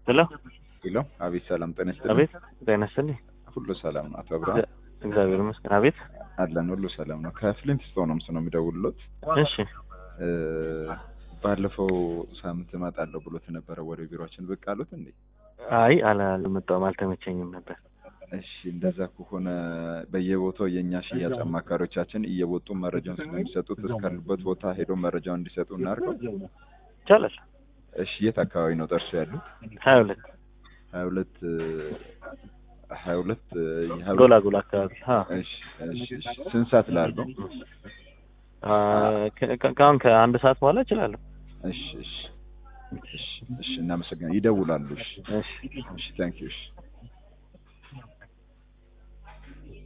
ሄሎ ሄሎ፣ አቤት። ሰላም ጤና ይስጥልኝ። አቤት ጤና ይስጥልኝ። ሁሉ ሰላም ነው? አቶ አብርሃም እግዚአብሔር ይመስገን። አቤት አለን፣ ሁሉ ሰላም ነው። ከፍሊንት ስቶንስ ነው የሚደውልሎት። እሺ እ ባለፈው ሳምንት እመጣለሁ ብሎት ነበረ ወደ ቢሮችን ብቅ አሉት እንዴ? አይ አላ አልመጣሁም፣ አልተመቸኝም ነበር። እሺ እንደዛ ከሆነ በየቦታው የእኛ ሽያጭ አማካሪዎቻችን እየወጡ መረጃውን ስለሚሰጡት እስካሉበት ቦታ ሄዶ መረጃውን እንዲሰጡ እናድርገው። ይቻላል። እሺ የት አካባቢ ነው ጠርሶ ያሉት? ሀያ ሁለት ሀያ ሁለት ሀያ ሁለት ጎላጎላ አካባቢ ሀ እሺ እሺ እሺ ስንት ሰዓት ላድርገው? አ፣ ከ- ከ- ከአሁን ከአንድ ሰዓት በኋላ እችላለሁ። እሺ እሺ እሺ እሺ እናመሰግናለን። ይደውላሉ። እሺ እሺ እሺ ታንክ ዩ እሺ